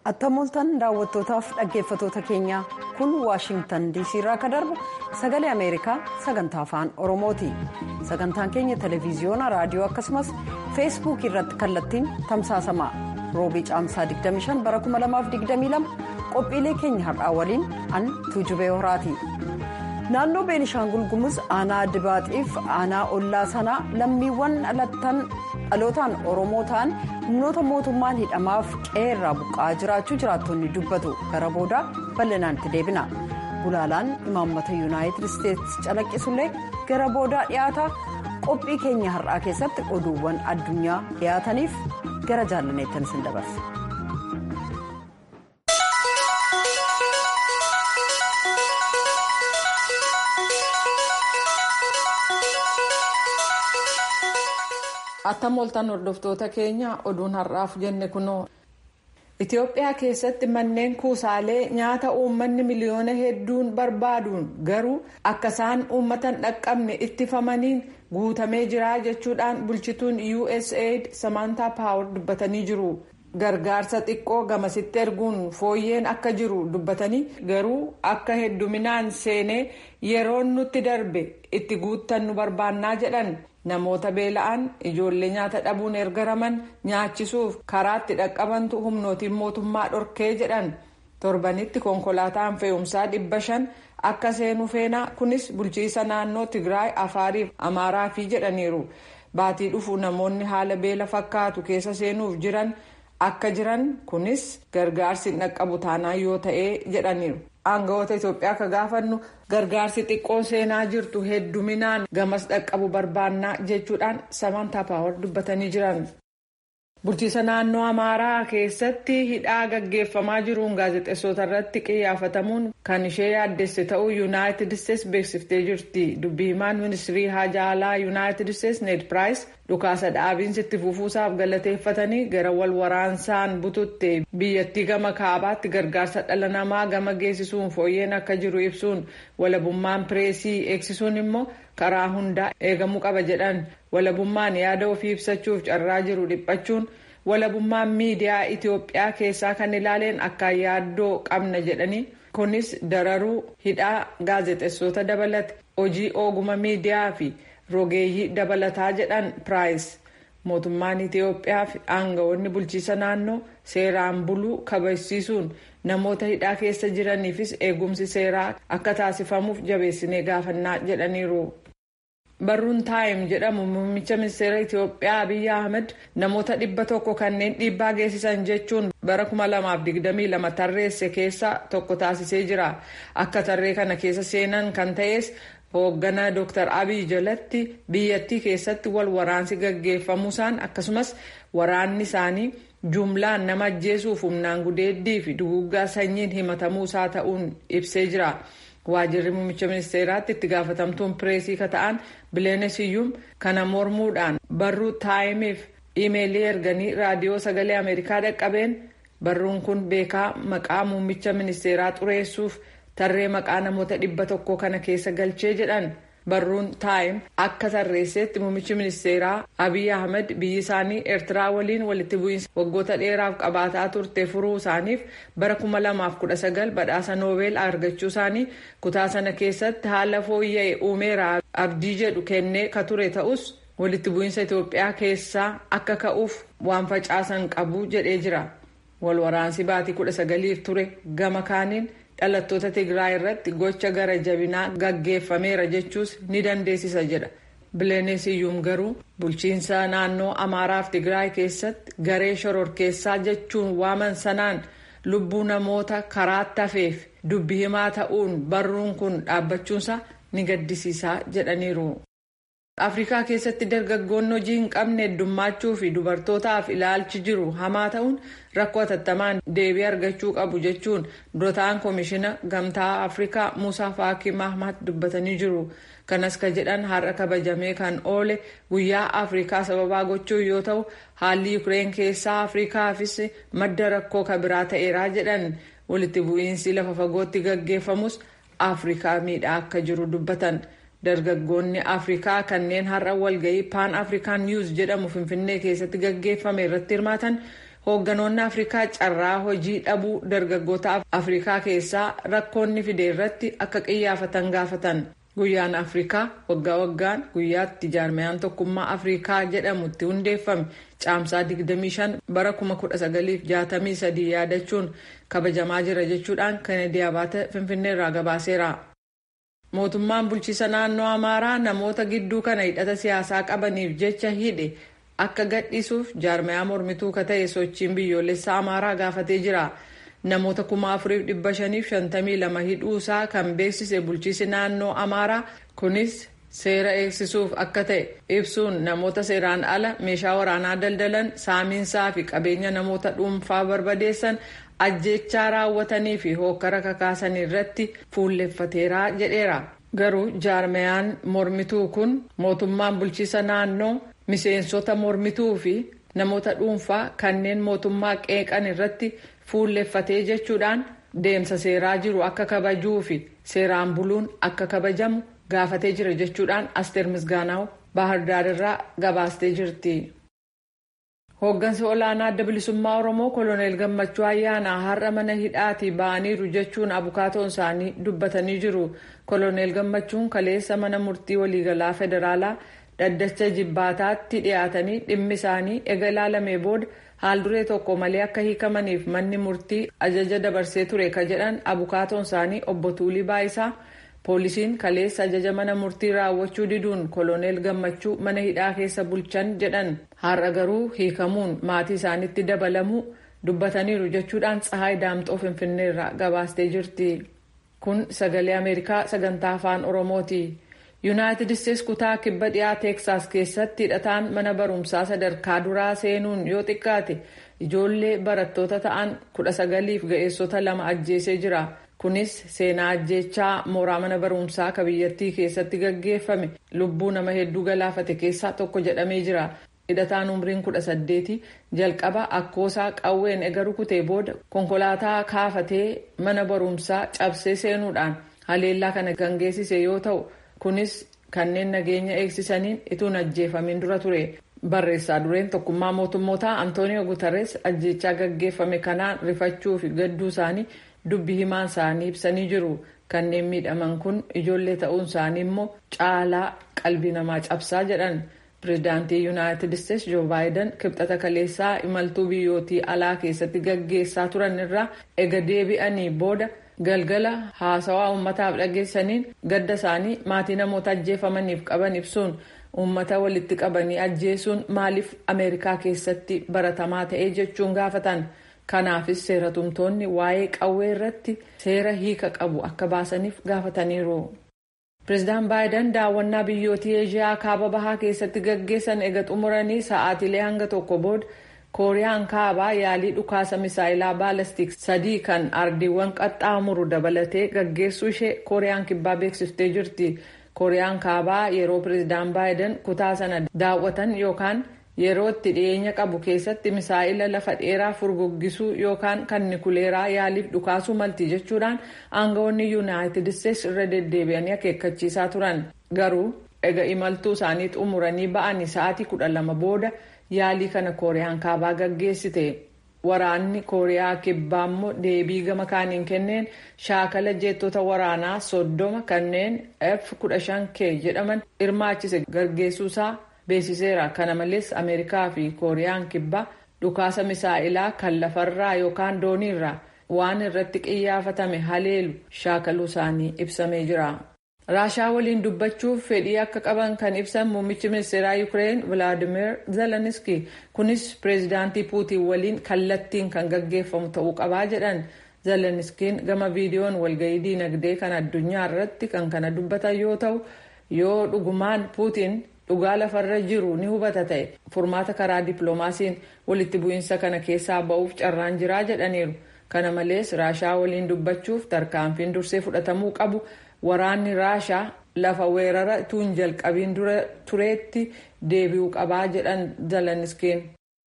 attamoltan daawwattootaaf dhaggeeffatoota keenya kun waashingtan diisii irraa akka darbu sagalee ameerikaa sagantaa afaan oromooti sagantaan keenya televiziyoona raadiyoo akkasumas feesbuukii irratti kallattiin tamsaasama roobii caamsaa 25 bara 2022 qophiilee keenya har'aa waliin an tuujubee horaati. naannoo beenishaangul gumuz aanaa dibaaxiif aanaa ollaa sanaa lammiiwwan dhalootaan oromoo ta'an humnoota mootummaan hidhamaaf qeerraa buqqa'aa jiraachuu jiraattonni dubbatu gara boodaa bal'inaan itti deebina gulaalaan imaammata yuunaayitid isteetsi calaqqisullee gara boodaa dhiyaata qophii keenya har'aa keessatti oduuwwan addunyaa dhiyaataniif gara jaallaneettan isin dabarsa. attamoltan hordoftoota keenya oduun har'aaf jenne kunoo itiyoophiyaa keessatti manneen kuusaalee nyaata uummanni miliyoona hedduun barbaaduun garuu akka isaan uummatan dhaqqabne ittifamaniin guutamee jira jechuudhaan bulchituun usaid samantaa paawar dubbatanii jiru gargaarsa xiqqoo gamasitti erguun fooyyeen akka jiru dubbatanii garuu akka hedduminaan seenee yeroon nutti darbe itti guuttan nu barbaannaa jedhan. namoota beela'an ijoollee nyaata dhabuun ergaraman nyaachisuuf karaatti dhaqqabantu humnootiin mootummaa dhorkee jedhan torbanitti konkolaataan fe'umsaa dhibba shan akka seenu feenaa kunis bulchiisa naannoo tigraay afaariif amaaraafii jedhaniiru baatii dhufu namoonni haala beela fakkaatu keessa seenuuf jiran akka jiran kunis gargaarsi dhaqqabu taanaa yoo ta'ee jedhaniiru. aangawoota itoophiyaa akka gaafannu gargaarsi xiqqoon seenaa jirtu hedduminaan gamas dhaqqabu barbaannaa jechuudhaan samantaa paawar dubbatanii jiran. bulchiisa naannoo amaaraa keessatti hidhaa gaggeeffamaa jiruun gaazexeessota irratti qiyyaafatamuun kan ishee yaaddesse ta'uu yuunaayitid isteetsi beeksiftee jirti dubbii himaan ministirii haajaa alaa yuunaayitid isteetsi need piraayis dhukaasa dhaabiinsi itti fufuusaaf galateeffatanii gara wal waraansaan bututte biyyattii gama kaabaatti gargaarsa dhala namaa gama geessisuun fooyyeen akka jiru ibsuun walabummaan pireesii eegsisuun immoo karaa hundaa eegamuu qaba jedhan walabummaan yaada ofii ibsachuuf carraa jiru dhiphachuun walabummaan miidiyaa itiyoophiyaa keessaa kan ilaaleen akka yaaddoo qabna jedhanii kunis dararuu hidhaa gaazexeessota dabalate hojii ooguma miidiyaa fi rogeeyyii dabalataa jedhan piraayis mootummaan itiyoophiyaa fi aangawoonni bulchiisa naannoo seeraan buluu kabachiisuun namoota hidhaa keessa jiraniifis eegumsi seeraa akka taasifamuuf jabeessinee gaafannaa jedhaniiru. barruun taayim jedhamu muummicha ministeera itiyoophiyaa abiyyi ahmed namoota dhibba tokko kanneen dhiibbaa geessisan jechuun bara 2022 tarreesse keessa tokko taasisee jira akka tarree kana keessa seenan kan ta'es hoogganaa dr abiy jalatti biyyattii keessatti wal waraansi gaggeeffamuusaan akkasumas waraanni isaanii jumlaan nama ajjeesuuf humnaan gudeeddii fi duguggaa sanyiin himatamuusaa ta'uun ibsee jira. waajirri muummicha ministeeraatti itti gaafatamtuun pireesii ka ta'an bileenesiyyuum kana mormuudhaan barruu taayimiif imeelii erganii raadiyoo sagalee ameerikaa dhaqqabeen barruun kun beekaa maqaa muummicha ministeeraa xureessuuf tarree maqaa namoota dhibba tokko kana keessa galchee jedhan barruun taayim akka tarreesseetti muummichi ministeeraa abiy ahmed biyyi isaanii eertiraa waliin walitti bu'iinsa waggoota dheeraaf qabaataa turte furuu isaaniif bara 2019 badhaasa noobeel argachuu isaanii kutaa sana keessatti haala fooyya'e uumeera abdii jedhu kennee ka ture ta'us walitti bu'iinsa itiyoophiyaa keessaa akka ka'uuf waan facaasan qabu jedhee jira wal waraansi baatii 19f ture gama kaaniin. dhalattoota tigraay irratti gocha gara jabinaa gaggeeffameera jechuus ni dandeessisa jedha bileenesiyyuum garuu bulchiinsa naannoo amaaraaf tigraay keessatti garee shororkeessaa jechuun waaman sanaan lubbuu namoota karaatti hafeef dubbi himaa ta'uun barruun kun dhaabbachuunsa ni gaddisiisaa jedhaniiru. afrikaa keessatti dargaggoonni hojii hin qabne heddummaachuu fi dubartootaaf ilaalchi jiru hamaa ta'uun rakkoo hatattamaan deebii argachuu qabu jechuun dura ta'an koomishina gamtaa afrikaa muusaa faakii mahmad dubbatanii jiru kanas ka jedhan har'a kabajamee kan oole guyyaa afrikaa sababaa gochuu yoo ta'u haalli yukireen keessaa afrikaafis madda rakkoo kabiraa ta'eeraa jedhan walitti bu'iinsi lafa fagootti gaggeeffamus afrikaa miidhaa akka jiru dubbatan. dargaggoonni afrikaa kanneen har'a walgahii paan afrikaan niwuz jedhamu finfinnee keessatti gaggeeffame irratti hirmaatan hoogganoonni afrikaa carraa hojii dhabuu dargaggoota afrikaa keessaa rakkoonni fide irratti akka qiyyaafatan gaafatan guyyaan afrikaa waggaa waggaan guyyaatti jaarmayaan tokkummaa afrikaa jedhamutti hundeeffame caamsaa 25 bara 1963 yaadachuun kabajamaa jira jechuudhaan kennedy abaate finfinneerraa gabaaseera. mootummaan bulchiisa naannoo amaaraa namoota gidduu kana hidhata siyaasaa qabaniif jecha hidhe akka gadhiisuuf jaarmayaa mormituu ka ta'e sochiin biyyoolessaa amaaraa gaafatee jira namoota kuma afuriif dhibba shaniif shantamii lama hidhuusaa kan beeksise bulchiisi naannoo amaaraa kunis seera eegsisuuf akka ta'e ibsuun namoota seeraan ala meeshaa waraanaa daldalan saamiinsaa fi qabeenya namoota dhuunfaa barbadeessan ajjechaa raawwatanii fi hookkara kakaasan irratti fuulleffateeraa jedheera garuu jaarmayaan mormituu kun mootummaan bulchiisa naannoo miseensota mormituu fi namoota dhuunfaa kanneen mootummaa qeeqan irratti fuulleffatee jechuudhaan deemsa seeraa jiru akka kabajuu fi seeraan buluun akka kabajamu gaafatee jira jechuudhaan asteer misgaanaaw baahirdaar irraa gabaastee jirti. hooggansi olaanaa adda bilisummaa oromoo koloneel gammachuu ayyaanaa har'a mana hidhaatii ba'aniiru jechuun abukaatoon isaanii dubbatanii jiru koloneel gammachuun kaleessa mana murtii waliigalaa federaalaa dhaddacha jibbaataatti dhiyaatanii dhimmi isaanii ega ilaalamee booda haal duree tokko malee akka hiikamaniif manni murtii ajaja dabarsee ture ka jedhan abukaatoon isaanii obbo Tuulii Baayisaa poolisiin kaleessa ajaja mana murtii raawwachuu diduun koloneel gammachuu mana hidhaa keessa bulchan jedhan har'a garuu hiikamuun maatii isaanitti dabalamuu dubbataniiru jechuudhaan tsahaay daamxoo finfinneerraa gabaastee jirti kun sagalee ameerikaa sagantaa afaan oromooti. yuunaayitid isteets kutaa kibba dhiyaa teeksaas keessatti hidhataan mana barumsaa sadarkaa duraa seenuun yoo xiqqaate ijoollee barattoota ta'an kudha sagaliif ga'eessota lama ajjeesee jira kunis seenaa ajjeechaa mooraa mana barumsaa ka biyyattii keessatti gaggeeffame lubbuu nama hedduu galaafate keessaa tokko jedhamee jira hidhataan umriin kudha saddeeti jalqaba akkoosaa qawween ega rukutee booda konkolaataa kaafatee mana barumsaa cabsee seenuudhaan haleellaa kana gaggeessise yoo ta'u. kunis kanneen nageenya eegsisaniin ituun ajjeefamiin dura ture barreessaa dureen tokkummaa mootummootaa antooniyo gutarres ajjechaa gaggeeffame kanaan rifachuu fi gadduu isaanii dubbi himaan isaanii ibsanii jiru kanneen miidhaman kun ijoollee ta'uun isaanii immoo caalaa qalbii namaa cabsaa jedhan pirezidaantii yuunaayitid isteets joo baayiden kibxata kaleessaa imaltuu biyyootii alaa keessatti gaggeessaa turan irraa ega deebi'anii booda. galgala haasawaa uummataaf dhageessaniin gadda isaanii maatii namoota ajjeefamaniif qaban ibsuun uummata walitti qabanii ajjeesuun maaliif ameerikaa keessatti baratamaa ta'ee jechuun gaafatan kanaafis seeratumtoonni waa'ee qawwee irratti seera hiika qabu akka baasaniif gaafataniiru. pireezidaan baayiden daawwannaa biyyootii eeshiyaa kaaba bahaa keessatti gaggeessan ega xumuranii sa'aatilee hanga tokko booda. kooriyaan kaabaa yaalii dhukaasa misaayilaa baalastik sadii kan ardiiwwan qaxxaamuru dabalatee gaggeessuu ishee kooriyaan kibbaa beeksiftee jirti kooriyaan kaabaa yeroo pireezidaan baayiden kutaa sana daawwatan yookaan yeroo itti dhiyeenya qabu keessatti misaayila lafa dheeraa furguggisuu yookaan kan nikuleeraa yaaliif dhukaasuu malti jechuudhaan aangawoonni yuunaayitid isteets irra deddeebi'anii akeekkachiisaa turan garuu ega imaltuu isaanii xumuranii ba'anii sa'aatii kudha lama booda. yaalii kana kooriyaan kaabaa gaggeessite waraanni kooriyaa kibbaa immoo deebii gama kaaniin kenneen shaakala jeettota waraanaa soddoma kanneen f-15k jedhaman hirmaachise gaggeessuusaa beeksiseera kana malees ameerikaa fi kooriyaan kibbaa dhukaasa misaa'ilaa kan lafarraa yookaan dooniirraa waan irratti qiyyaafatame haleelu shaakaluu isaanii ibsamee jira. raashaa waliin dubbachuuf fedhii akka qaban kan ibsan muummichi ministeeraa yuukireen vilaadimir zeleniski kunis pireezidaantii puutiin waliin kallattiin kan gaggeeffamu ta'uu qabaa jedhan zeleniskiin gama viidiyoon walgahii diinagdee kan addunyaa irratti kan kana dubbatan yoo ta'u yoo dhugumaan puutiin dhugaa lafarra jiru ni hubata ta'e furmaata karaa dippiloomaasiin walitti bu'iinsa kana keessaa ba'uuf carraan jiraa jedhaniiru kana malees raashaa waliin dubbachuuf tarkaanfiin dursee fudhatamuu qabu. waraanni raashaa lafa weerara tuun jalqabiin dura tureetti deebi'uu qabaa jedhan zeleniskiin.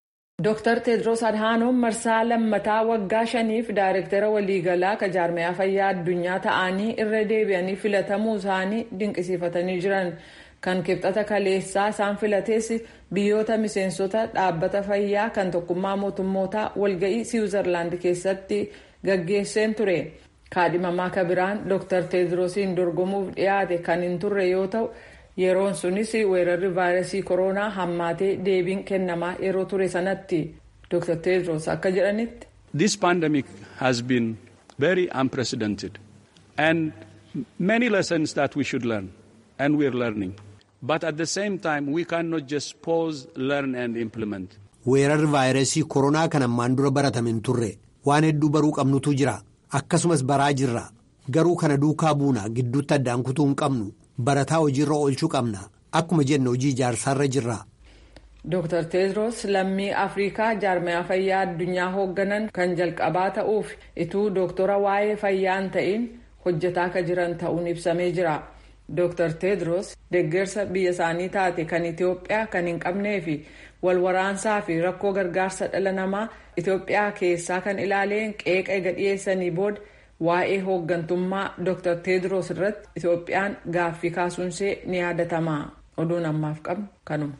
Dr. Tedros Adhanom marsaa lammataa waggaa shaniif daayirektara waliigalaa ka jaarmayaa fayyaa addunyaa ta'anii irra deebi'anii filatamuu isaanii dinqisiifatanii jiran. kan kibxata kaleessaa isaan filatees biyyoota miseensota dhaabbata fayyaa kan tokkummaa mootummootaa walga'ii siwiizerlaand keessatti gaggeesseen ture kaadhimamaa kabiraan dr teedroosiin dorgomuuf dhiyaate kan hin turre yoo ta'u yeroon sunis weerarri vaayirasii koronaa hammaatee deebiin kennamaa yeroo ture sanatti dr teedroos akka jedhanitti. This pandemic has been very unprecedented and many lessons that we should learn and we are learning. But at the same time we cannot just pause, learn and implement. Weerarri vaayirasii koronaa kan ammaan dura baratame hin turre waan hedduu baruu qabnutu jira akkasumas baraa jirra garuu kana duukaa buuna gidduutti addaan kutuu hin qabnu barataa hojiirra oolchuu qabna akkuma jenne hojii ijaarsaarra jirra. Dr. Teedros lammii Afrikaa jaarmaya fayyaa addunyaa hoogganan kan jalqabaa ta'uuf ituu dooktora waa'ee fayyaa hin ta'in hojjetaa akka jiran ta'uun ibsamee jira. Dr. Teedros deeggarsa biyya isaanii taate kan Itoophiyaa kan hin qabnee fi walwaraansaa fi rakkoo gargaarsa dhala namaa Itoophiyaa keessaa kan ilaaleen qeeqa ega dhiyeessanii booda waa'ee hooggantummaa Dr. Teedros irratti Itoophiyaan gaaffii kaasuunsee ni yaadatama. Oduun ammaaf qabnu kanuma.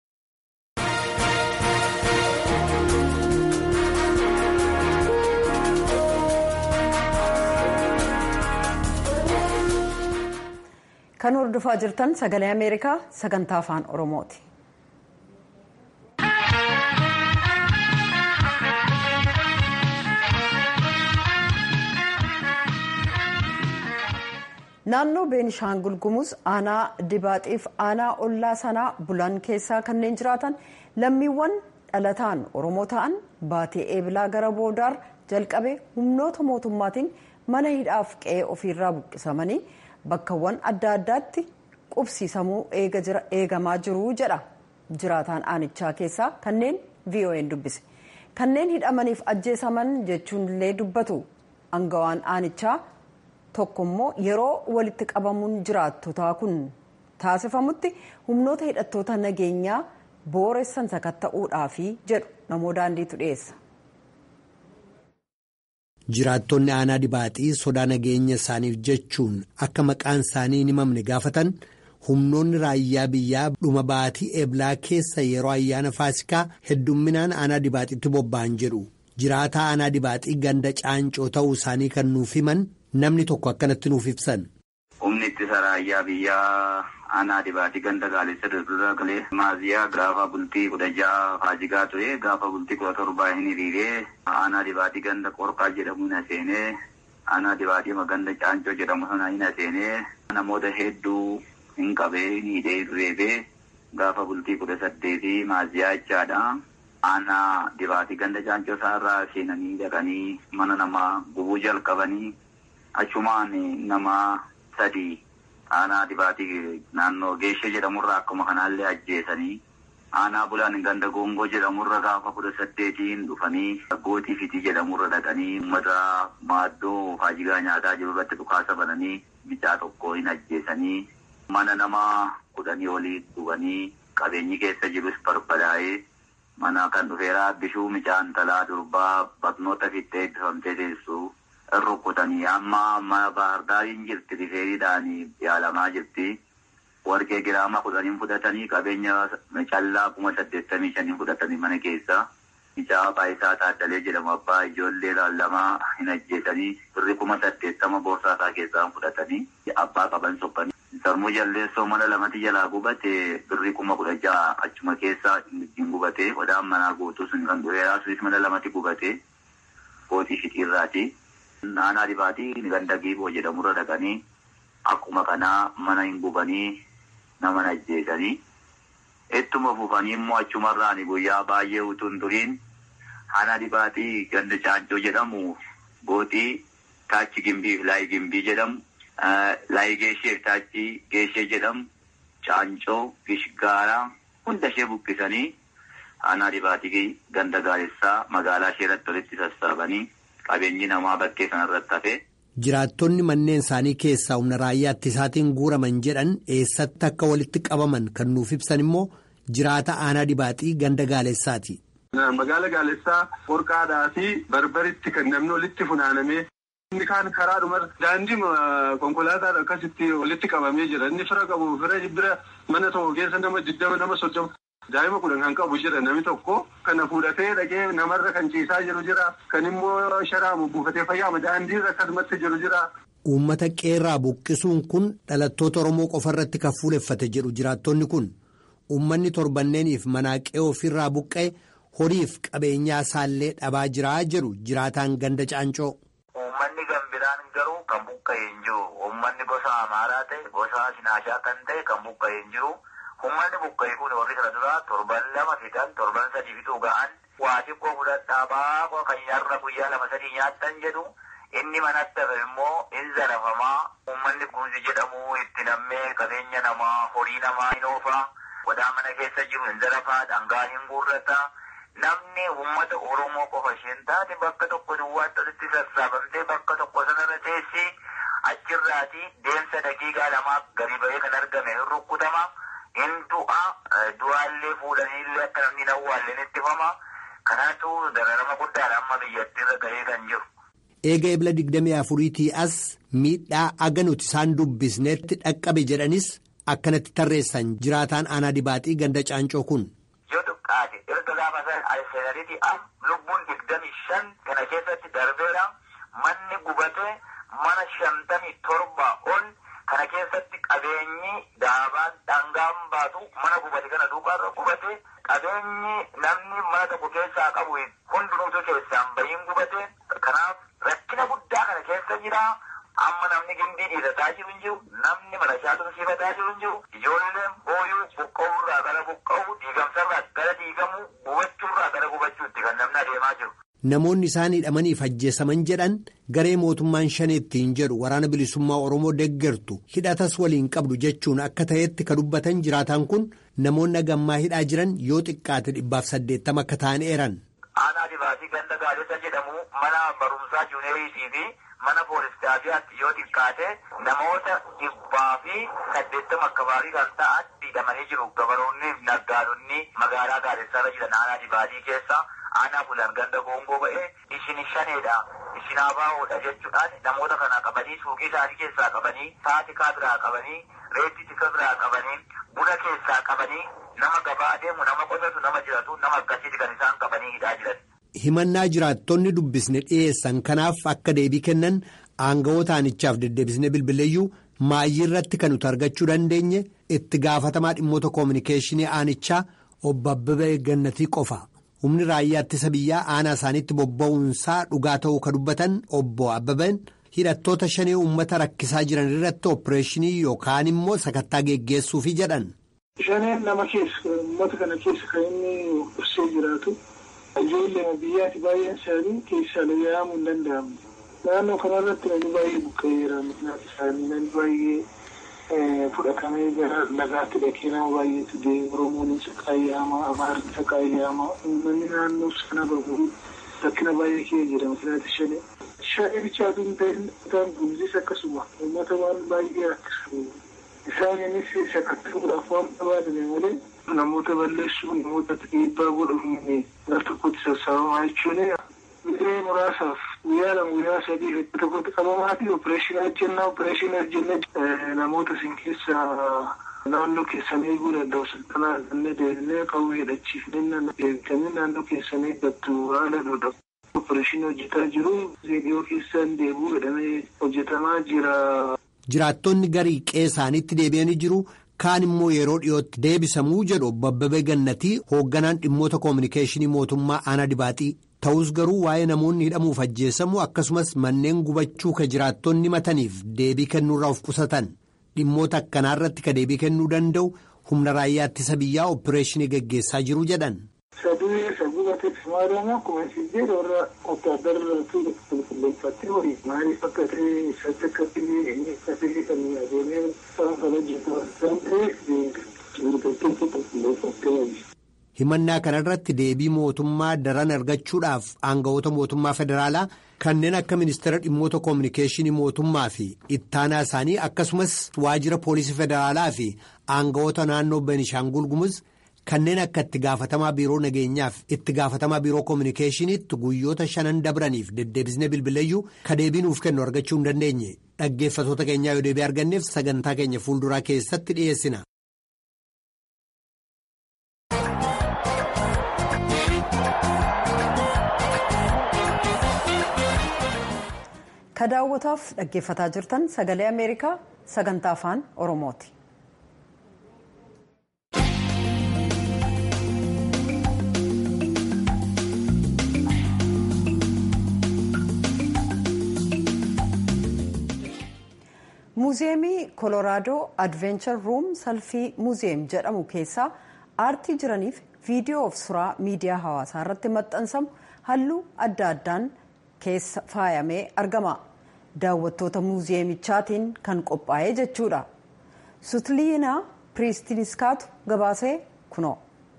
kan hordofaa jirtan sagalee ameerikaa sagantaa afaan oromooti. naannoo beenishaangul gumuz aanaa dibaaxiif aanaa ollaa sanaa bulan keessaa kanneen jiraatan lammiiwwan dhalataan oromoo ta'an baatee eebilaa gara boodaar jalqabe humnoota mootummaatiin mana hidhaaf qe'ee ofiirraa buqqisamanii bakkawwan adda addaatti qubsiisamuu eegamaa jiru jedha jiraataan aanichaa keessaa kanneen vo'n dubbise kanneen hidhamaniif ajjeesaman jechuun illee dubbatu angawaan aanichaa tokkommoo yeroo walitti qabamuun jiraattotaa kun taasifamutti humnoota hidhattoota nageenyaa booressan sakatta'uudhaafi jedhu namoo daandiitu dhiyeessa. Jiraattonni aanaa dibaaxii sodaa nageenya isaaniif jechuun akka maqaan isaanii hin himamne gaafatan humnoonni raayyaa biyyaa dhuma baatii eblaa keessa yeroo ayyaana faasikaa heddumminaan aanaa dibaaxiitti bobba'an jedhu jiraataa aanaa dibaaxii ganda caancoo ta'uu isaanii kan nuuf himan namni tokko akkanatti nuuf ibsan. Humni ittisa raayyaa biyyaa aanaa dibaatii ganda gaalessa durdura galee maaziyaa gaafa bultii kudha ja'a faajigaa ture gaafa bultii kudha torbaa hin hiriiree aanaa dibaatii ganda qorqaa jedhamu hin seenee aanaa dibaatii ganda caancoo jedhamu sana hin seenee namoota hedduu hin qabee hin hidhee reebee gaafa bultii kudha saddeetii maaziyaa jechaadha. Aanaa dibaatii ganda caancoo isaarraa seenanii dhaqanii mana namaa gubuu jalqabanii achumaan nama sadii aanaa dibaatii naannoo geeshee jedhamurraa akkuma kanaallee ajjeesanii aanaa bulaan ganda goongoo jedhamurra gaafa kudha saddeetiin dhufanii gootii fitii jedhamurra dhaqanii uummata maaddoo faajigaa nyaataa jiru irratti dhukaasa bananii bicaa tokko hin ajjeesanii mana nama kudhanii olii dhuganii qabeenyi keessa jirus barbadaa'ee mana kan dhufeeraa bishuu micaan talaa durbaa barnoota fittee eebbifamtee teessu rukutanii amma mana baardaariin jirti rifeeriidhaan yaalamaa jirti. warqee giraama kudhaniin fudhatanii qabeenya callaa kuma saddeettamii shanii fudhatanii mana keessa mucaa baayisaa taaddalee jedhamu abbaa ijoollee lamaa hin ajjeesanii birri kuma saddeettama boorsaasaa keessaa fudhatanii abbaa qaban sokkanii. Sarmuu jalleessoo mana lamatti jalaa gubate birri kuma kudha ja'a achuma keessa ittiin gubate odaan manaa guutuu sun kan dhufeeraa sunis mana lamatti gubate kootii fixiirraati. Aanaa dibaatii ganda giiboo jedhamurra dhaqanii akkuma kanaa mana hin gubanii nama ajjeesanii ittuma fufanii immoo achumarraan guyyaa baay'ee utuu hin turiin aanaa dibaatii ganda caancoo jedhamu gootii taachi gimbii fi laayi gimbii jedhamu laayi geeshee fi taachi geeshee jedhamu caancoo gishgaaraa hunda ishee buqqisanii aanaa dibaatii ganda gaaressaa magaalaa ishee irratti walitti sassaabanii qabeenyi namaa bakkee sanarratti hafe. Jiraattonni manneen isaanii keessaa humna raayyaa ittisaatiin guuraman jedhan eessatti akka walitti qabaman kan nuuf ibsan immoo jiraata aanaa dibaaxii ganda gaalessaati. Magaala gaalessaa qorqaadhaa fi barbaritti kan namni walitti funaanamee Inni kaan karaadhuma daandii konkolaataan akkasitti walitti qabamee jira. Inni fira qabu fira bira mana tokko keessa nama digdama nama soddoma. Daa'ima kudhan kan qabu jira namni tokko kana fuudhatee dhaqee namarra kan ciisaa jiru jira. Kan immoo sharaamu buufatee fayyaama daandiirra akkasumatti jiru jira. Uummata qeerraa buqqisuun kun dhalattoota Oromoo qofa irratti kan fuuleffate jedhu jiraattonni kun uummanni torbanneeniif manaa qe'ee ofirraa buqqa'e horiif qabeenyaa isaallee dhabaa jiraa jedhu jiraataan ganda caancoo. Uummanni gambiraan garuu kan buqqa'e hin jiru. Uummanni gosa amaaraa ta'e gosa sinaashaa kan ta'e kan buqqa'e hin jiru. Uummanni buqqa'e kun warri kana duraa torban lama fidan torban sadii fituu ga'an waa xiqqoo fudhadhaa baaqoo kan yarra guyyaa lama sadii nyaattan jedhu. Inni manatti hafe immoo in zarafamaa uummanni kunuunsi jedhamu itti nammee qabeenya namaa horii namaa hin oofaa wadaa mana keessa jiru hin zarafaa dhangaa hin guurrata namni uummata Oromoo qofa isheen taate bakka tokko duwwaatti walitti sassaabamtee bakka tokko sanarra teessi achirraati deemsa daqiiqaa lamaa gadi ba'ee kan argame hin rukkutama hin du'a du'aallee fuudhaniillee akka namni hin awwaalleen ittifama kanaatu dararama guddaadha amma biyyattiirra gahee kan jiru. eega ebla digdamii afuriitii as miidhaa aga nuti isaan dubbisneetti dhaqqabe jedhanis akkanatti tarreessan jiraataan aanaa dibaaxii ganda caancoo kun. Yoo xiqqaate erga gaafa seenariitii as lubbuun digdamii shan kana keessatti darbeera manni gubate mana shantamii torba ol kana keessatti qabeenyi daabaan dhangaan baatu mana gubate kana duubaarra gubate qabeenyi namni mana tokko keessaa qabu hundinuutu keessaan bahiin gubate kanaaf. Rakkina guddaa kana keessa jira. Amma namni gindii dhiisataa jiru hin jiru. Namni mana shaatumsiifataa jiru hin jiru. Ijoolleen booyuu buqqa'uurraa gara buqqa'u, diigamsarraa gara diigamu, gubachuurraa gara gubachuutti kan namni adeemaa jiru. Namoonni isaan hidhamaniif ajjeesaman jedhan garee mootummaan shaneettiin jedhu waraana bilisummaa Oromoo deeggartu hidhatas waliin qabdu jechuun akka ta'etti ka dubbatan jiraataan kun namoonni gammaa hidhaa jiran yoo xiqqaate dhibbaaf saddeettama akka ta'an eeran. Aanaa dibaatii ganda gaadessa jedhamu mana barumsaa juuneeriitii fi mana poolistaatiyaatti yoo xiqqaate namoota dhibbaa fi saddeettama akka baarii kan ta'an hidhamanii jiru. Gabaroonni naggaadonni magaalaa gaadessaarra jiran aanaa dibaatii keessa aanaa bulan ganda goongoo ba'ee ishin shaneedha. Ishin abaahoodha jechuudhaan namoota kana qabanii suuqii isaanii keessaa qabanii saatikaa biraa qabanii reetti tika biraa qabanii buna keessaa qabanii nama gabaa adeemu nama qotatu nama jiratu nama akkasiiti kan isaan qabanii hidhaa jiran. Himannaa jiraattonni dubbisne dhiyeessan kanaaf akka deebii kennan aangawoota aanichaaf deddeebisne bilbileeyyuu maayyii irratti kan nuti argachuu dandeenye itti gaafatamaa dhimmoota koominikeeshinii aanichaa obbo Abbabee Gannatii qofa. Humni raayyaa ittisa biyyaa aanaa isaaniitti bobba'uunsaa dhugaa ta'uu ka dubbatan obbo Abbabeen hidhattoota shanii uummata rakkisaa jiran irratti opereeshinii yookaan immoo sakattaa geggeessuufi jedhan. Shaneen nama keessa uummata kana keessa kan inni uffisee jiraatu ijoollee biyyaatti baay'een isaanii keessaa yaa'amuu hin danda'amne. Naannoo kanarratti namni baay'ee buqqa'eera maqaan isaanii namni baay'ee fudhatamee gara lagaatti dhaqee nama baay'eetu deema Oromoon saqaayyama Amaarri saqaayyama uummanni naannoo sana bahu rakkina baay'ee kee jedhama kanaati shanee. Shanee bichaatu hin ta'in kutaan gumzis akkasuma uummata waan baay'ee rakkisu. Isaanis sakatta'uudhaaf waan barbaadame malee namoota balleessuu namoota dhiibbaa godhamu gara tokkotti sassaabamaa jechuun Biree muraasaaf guyyaa lama guyyaa sadii iddoo tokkotti qabamaa fi opereeshinii hojjennaa opereeshinii hojjennee namoota isin keessa naannoo keessan eeguu danda'u sultanaa kannee deebinee qawwee hidhachiifnee deebitanii naannoo keessan eeggattu haala dhodha. Opereeshinii hojjetaa jiru dhiyoo keessan deebuu jedhamee hojjetamaa jira. Jiraattonni garii qe'ee isaaniitti deebi'anii jiru. Kaan immoo yeroo dhiyootti deebisamuu jedhu obbo Abbabee Gannatii hoogganaan dhimmoota koominikeeshinii mootummaa aanaa dibaaxii. Ta'us garuu waa'ee namoonni hidhamuuf ajjeesamu akkasumas manneen gubachuu ka jiraattonni mataniif deebii kennuurraa of qusatan dhimmoota akkanaarratti ka deebii kennuu danda'u humna raayyaa ittisa biyyaa opereeshinii gaggeessaa jiru jedhan. Saduu sagubate maadama akkuma isin jedhu warra wotaaddaratu qulqulleeffattee horii maaliif akka ta'e isatti akka ta'e akka ta'e kan adeemee isaan kan hojjetu isaan ta'e gurgurteetti qulqulleeffattee horii. Himannaa kanarratti deebii mootummaa daran argachuudhaaf aangawoota mootummaa federaalaa kanneen akka ministeera dhimmoota koominikeeshinii mootummaa fi ittaanaa isaanii akkasumas waajjira poolisii federaalaa fi aangawoota naannoo Benishaangul Gumuz kanneen akka itti gaafatamaa biiroo nageenyaaf itti gaafatamaa biiroo koominikeeshiniitti guyyoota shanan dabraniif deddeebisnee bilbileeyyuu ka deebii nuuf kennu argachuu hin dandeenye dhaggeeffatoota keenyaa yoo deebii arganneef sagantaa keenya fuulduraa keessatti dhiyeessina. ka daawwataaf dhaggeeffataa jirtan sagalee ameerikaa sagantaa afaan oromooti. muuziyeemii koloraadoo advenchar ruum salfii muuziyeem jedhamu keessaa aartii jiraniif viidiyoo fi suuraa miidiyaa hawaasaa irratti maxxansamu halluu adda addaan keessa faayamee argama daawwattoota muuziyeemichaatiin kan qophaa'ee jechuudha sutliinaa piriistiniskaatu gabaasee kunoo.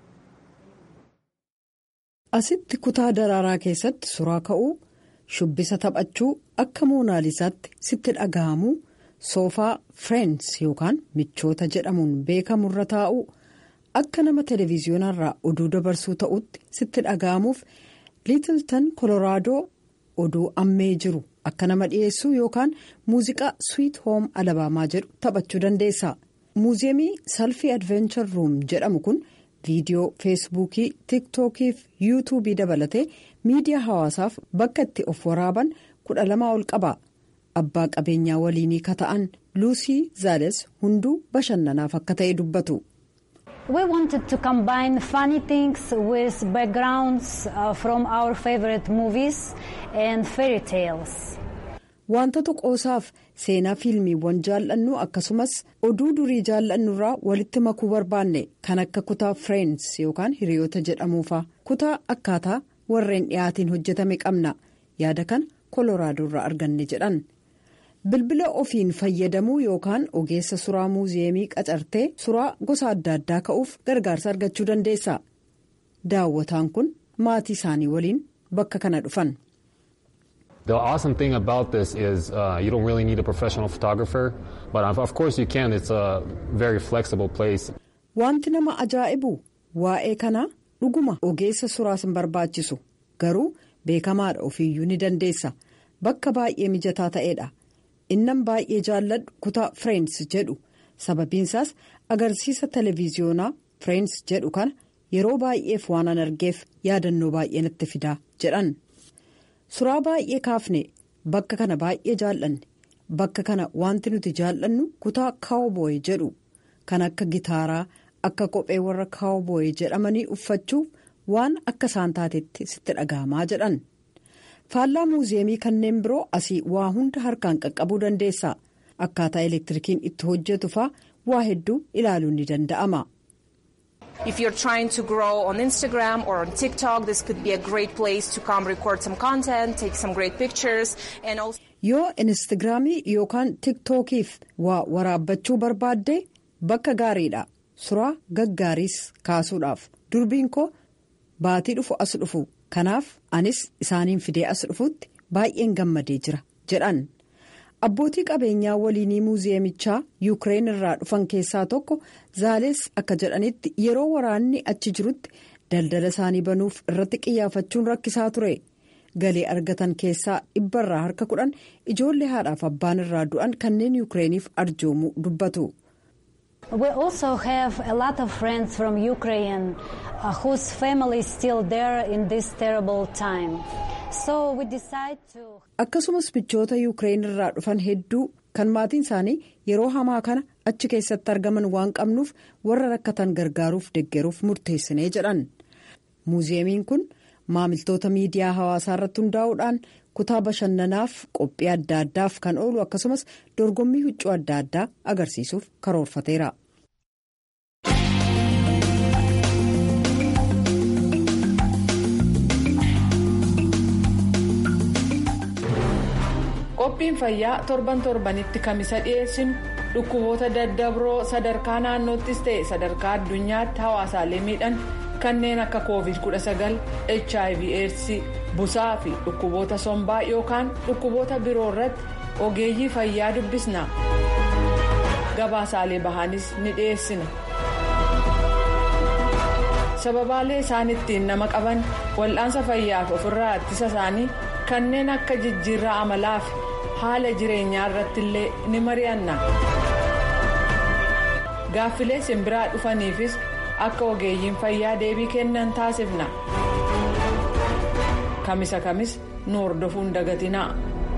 asitti kutaa daraaraa keessatti suuraa ka'uu shubbisa taphachuu akka moonaalisaatti sitti dhaga'amu. soofaa fireends yookaan michoota jedhamuun beekamurra taa'u akka nama televiziyoonarraa oduu dabarsuu ta'utti sitti dhaga'amuuf liitiltan koloraadoo oduu ammee jiru akka nama dhiyeessuu yookaan muuziqaa swiit hoom alabaamaa jedhu taphachuu dandeessa muuziyeemii salfii advenchar ruum jedhamu kun viidiyoo feesbuukii tiiktookii fi yuutuubii dabalatee miidiyaa hawaasaaf bakka itti of waraaban kudha lama ol qaba. abbaa qabeenyaa waliinii ka ta'an luusii zaales hunduu bashannanaaf akka ta'e dubbatu. We wanted to combine funny things with backgrounds uh, from our favorite movies and fairy tales. Wantoota qoosaaf seenaa fiilmiiwwan jaallannu akkasumas oduu durii jaallannurraa walitti makuu barbaanne kan akka kutaa Friends yookaan hiriyoota jedhamuufa kutaa akkaataa warreen dhiyaatiin hojjetame qabna yaada kana koloraadoorraa arganne jedhan. bilbila ofiin fayyadamuu yookaan ogeessa suraa muuziyeemii qacartee suraa gosa adda addaa ka'uuf gargaarsa argachuu dandeessa daawwataan kun maatii isaanii waliin bakka kana dhufan. The awesome thing about this is uh, you don't really need a professional photographer, but of course you can. It's a very flexible place. Wanti nama ajaa'ibu waa'ee kanaa dhuguma ogeessa suraas hin barbaachisu garuu beekamaadha ofiiyyuu ni dandeessa bakka baay'ee mijataa ta'edha. innan baay'ee jaalladhu kutaa fireends jedhu sababiinsaas agarsiisa televiziyoonaa fireends jedhu kana yeroo baay'eef waan an argeef yaadannoo baay'ee natti fidaa jedhan suraa baay'ee kaafne bakka kana baay'ee jaallanne bakka kana wanti nuti jaallannu kutaa kaawbooy jedhu kan akka gitaaraa akka kophee warra kaawbooy jedhamanii uffachuuf waan akka isaan taatetti sitti dhaga'amaa jedhan. faallaa muuziyeemii kanneen biroo asii waa hunda harkaan qaqqabuu dandeessa akkaataa elektirikiin itti hojjetu faa waa hedduu ilaaluun ni danda'ama. If you're trying to grow on Instagram or on TikTok, this could be a great place to come record some content, take some great pictures and also. Yoo Instagiraamii yookaan TikTokiif waa waraabbachuu barbaadde bakka gaariidha. Suraa gaggaariis kaasuudhaaf durbiin koo baatii dhufu as dhufu. kanaaf anis isaaniin fidee as dhufutti baay'een gammadee jira jedhan abbootii qabeenyaa waliinii muuziyeemichaa yuukireen irraa dhufan keessaa tokko zaalees akka jedhanitti yeroo waraanni achi jirutti daldala isaanii banuuf irratti qiyyaafachuun rakkisaa ture galii argatan keessaa dhibbarraa harka kudhan ijoollee haadhaaf abbaan irraa du'an kanneen yuukireeniif arjoomuu dubbatu. We also have a lot of friends from Ukraine uh, whose family is still there in this terrible time. So we decide to. Akkasumas michoota Yuukireen irraa dhufan hedduu kan maatiin isaanii yeroo hamaa kana achi keessatti argaman waan qabnuuf warra rakkatan gargaaruuf deggeruuf murteessinee jedhan. Muuziyeemiin kun maamiltoota miidiyaa hawaasaa irratti hundaa'uudhaan kutaa bashannanaaf qophii adda addaaf kan oolu akkasumas dorgommii huccuu adda addaa agarsiisuuf karoorfateera. qophiin fayyaa torban torbanitti kamisa dhiyeessinu dhukkuboota daddabroo sadarkaa naannoottis ta'e sadarkaa addunyaatti hawaasaalee miidhan kanneen akka covid 19 hiv aids busaa fi dhukkuboota sombaa yookaan dhukkuboota biroo irratti ogeeyyii fayyaa dubbisna gabaasaalee bahaanis ni dhiyeessina sababaalee isaan ittiin nama qaban wal'aansa fayyaaf ofirraa ittisa isaanii kanneen akka jijjiirraa amalaa fi haala jireenyaa irratti illee ni mari'anna. gaaffilee simbiraa dhufaniifis akka ogeeyyiin fayyaa deebii kennan taasifna. kamisa kamis nu hordofuun dagatinaa.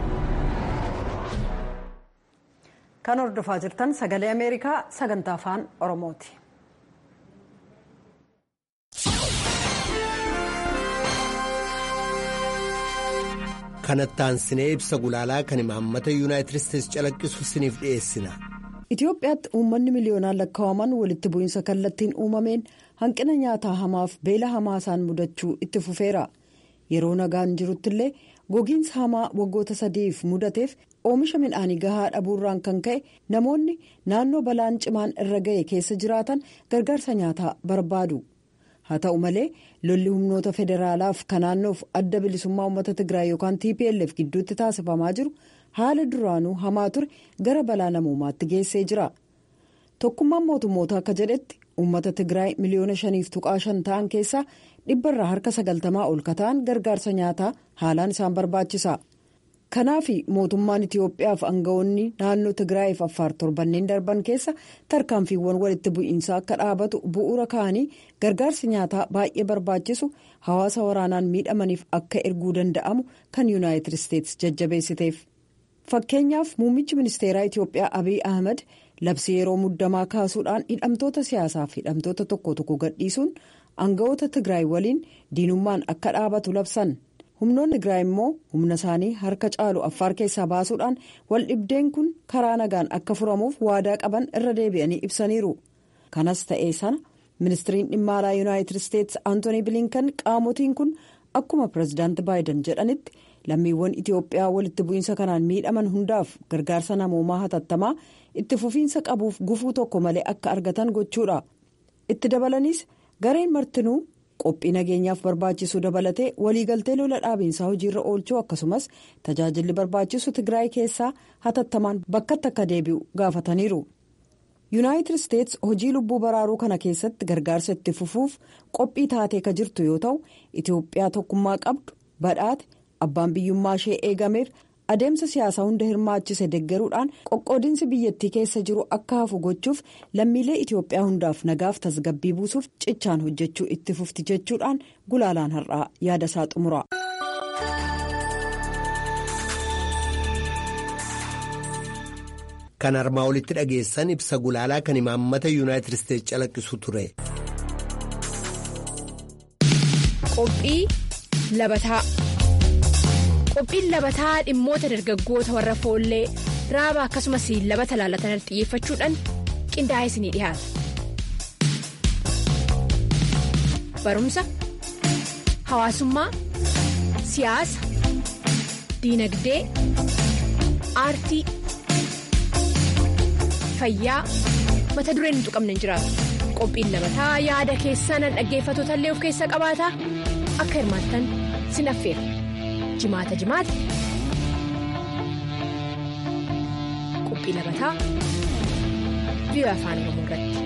kan hordofaa jirtan sagalee ameerikaa sagantaa afaan oromooti. kanattaan sinee ibsa gulaalaa kan imaammata yuunaayitid isteetsi calaqqisu siniif dhiyeessina. Itoophiyaatti uummanni miliyoonaan lakkaa'aman walitti bu'iinsa kallattiin uumameen hanqina nyaataa hamaaf beela hamaa isaan mudachuu itti fufeera. Yeroo nagaan jirutti illee gogiinsa hamaa waggoota sadiif mudateef oomisha midhaanii gahaa dhabuurraan kan ka'e namoonni naannoo balaan cimaan irra ga'e keessa jiraatan gargaarsa nyaataa barbaadu. haa ta'u malee lolli humnoota federaalaaf kan naannoof adda bilisummaa uummata tigraay yookaan tplf gidduutti taasifamaa jiru haala duraanuu hamaa ture gara balaa namoomaatti geessee jira tokkummaan mootummoota akka jedhetti uummata tigraay miliyoona shaniif tuqaa shan ta'an keessaa dhibbarraa harka sagaltamaa ol kata'an gargaarsa nyaataa haalaan isaan barbaachisa. kanaaf mootummaan itiyoophiyaaf aangawoonni naannoo tigraayiif affaar torbanneen darban keessa tarkaanfiiwwan walitti bu'iinsaa akka dhaabatu bu'uura ka'anii gargaarsi nyaataa baay'ee barbaachisu hawaasa waraanaan miidhamaniif akka erguu danda'amu kan yuunaayitid isteetsi jajjabeessiteef fakkeenyaaf muummichi ministeeraa itiyoophiyaa abiy ahmed labsii yeroo muddamaa kaasuudhaan hidhamtoota siyaasaaf hidhamtoota tokko tokko gadhiisuun aangawoota tigraay waliin diinummaan akka dhaabatu labsan. humnoonni tigraay immoo humna isaanii harka caalu affaar keessaa baasuudhaan waldhibdeen kun karaa nagaan akka furamuuf waadaa qaban irra deebi'anii ibsaniiru kanas ta'ee sana ministiriin dhimma alaa yuunaayitid isteetsi antoonii bilinkan qaamotiin kun akkuma pirezidaanti baayiden jedhanitti lammiiwwan itiyoophiyaa walitti bu'iinsa kanaan miidhaman hundaaf gargaarsa namoomaa hatattamaa itti fufiinsa qabuuf gufuu tokko malee akka argatan gochuudha itti dabalaniis gareen martinuu. qophii nageenyaaf barbaachisu dabalatee waliigaltee lola dhaabiinsaa hojiirra oolchuu akkasumas tajaajilli barbaachisu tigraay keessaa hatattamaan bakkatti akka deebi'u gaafataniiru yuunaayitid isteetsi hojii lubbuu baraaruu kana keessatti gargaarsa itti fufuuf qophii taatee ka jirtu yoo ta'u itiyoophiyaa tokkummaa qabdu badhaate abbaan biyyummaa ishee eegameef adeemsa siyaasaa hunda hirmaachise deggeruudhaan qoqqoodinsi biyyattii keessa jiru akka hafu gochuuf lammiilee itiyoophiyaa hundaaf nagaaf tasgabbii buusuuf cichaan hojjechuu itti fufti jechuudhaan gulaalaan har'aa yaada isaa xumura. kan armaa olitti dhageessan ibsa gulaalaa kan imaammata yuunaayitid isteetsi calaqqisu ture. qophii labataa. qophiin labataa dhimmoota dargaggoota warra foollee raaba akkasumas labata laalatan xiyyeeffachuudhaan qindaa'ee isinii dhiyaata. barumsa hawaasummaa siyaasa diinagdee aartii fayyaa mata dureen hin tuqamne hin jiraatu qophiin labataa yaada keessan dhaggeeffatoota illee of keessaa qabaata akka hirmaattan sin affeera. jimaata jimaata qophii labataa biyya afaan oromoo irratti.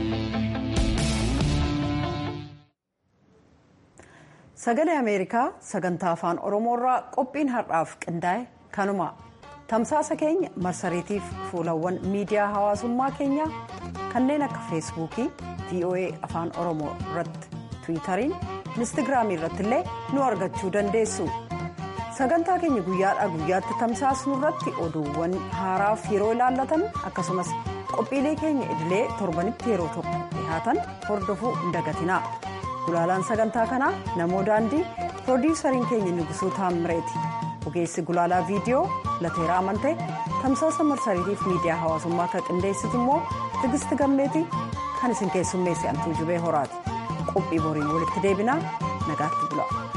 sagalee ameerikaa sagantaa afaan oromoorraa qophiin har'aaf qindaa'e kanuma tamsaasa keenya marsariitiif fuulawwan miidiyaa hawaasummaa keenyaa kanneen akka feesbuukii voa afaan oromoo irratti tiwiitariin inistigraamii irratti illee nu argachuu dandeessu. sagantaa keenya guyyaadhaa guyyaatti tamsaasnu irratti oduuwwan haaraaf yeroo ilaallatan akkasumas qophiilee keenya idilee torbanitti yeroo tokko dhihaatan hordofuu hin dagatinaa gulaalaan sagantaa kanaa namoo daandii piroodiwusariin keenya nugusuu taammireeti ogeessi gulaalaa viidiyoo lateeraa amantee tamsaasa marsariitiif miidiyaa hawaasummaa akka qindeessitu immoo tigisti gammeetii kan isin keessummeessi antuu jubee horaati qophii boriin walitti deebinaa nagaatti bula.